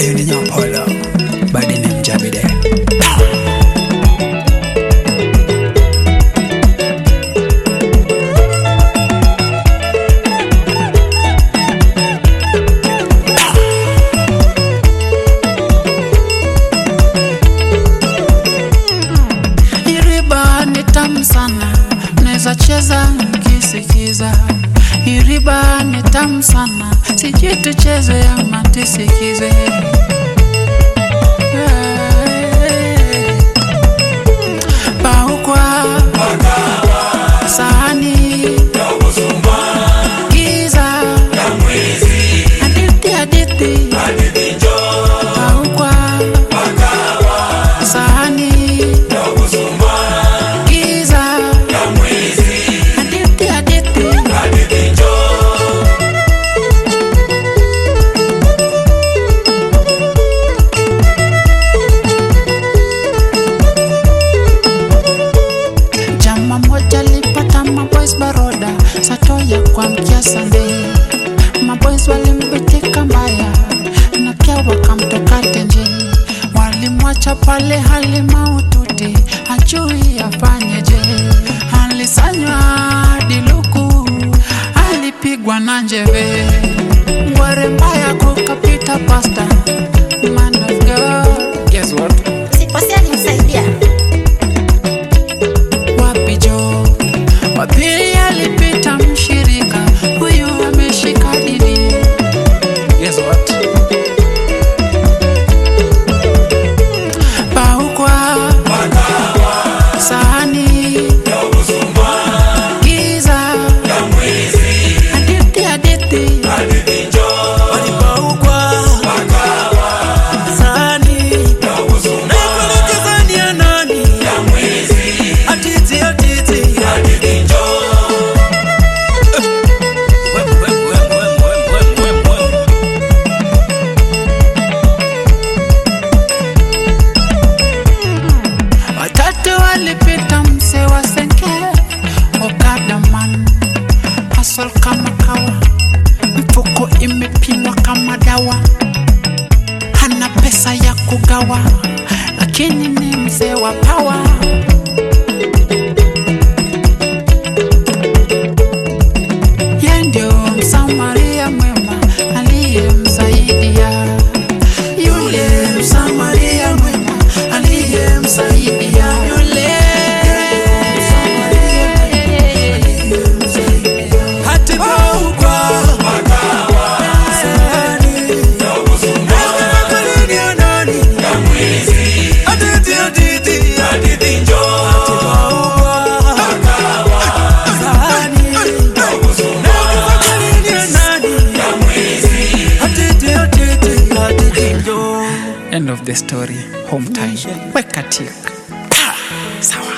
Ayun din yung Apollo. Body name Jabide. Iriba ni tamu sana, naweza cheza nikisikiza. Iriba ni tamu sana, sijui tucheze ama tusikize. Paukwa sahani giza hadithi hadithi Paukwa sahani giza hadithi hadithi Jama moja lipata maboys baroda sato ya kuamkia Sunday. Maboys walimbitika mbaya na pia wakamtoka tenje, walimwacha pale hali maututi, hajui afanyeje. Alisanywa hadi luku, alipigwa na njeve, ngware mbaya kukapita pasta. Man of God, guess what? Sikosea alimsaidia. wapi jo wapili alipita mshirika huyu ameshika dini Guess what? paukwa sahani giza hadithi hadithi walipaukwa sahani naikulikizania nani atiti atiti Wem, wem, wem, wem, wem, wem, wem, wem. watatu walipita mse wa senke okadaman hasol kama kawa mfuko imepimwa kama dawa hana pesa ya kugawa lakini ni mzee wa pawa ye ndio msamaria mwema aliyemsaidia yule msamaria mwema aliyemsaidia yule Hatipaukwa sahani naikulikizania nani atiti atiti Hatipaukwa sahani naikulikizania nani atiti atiti atiti njoo End of the story. Home time. Weka tik. Pa! Sawa.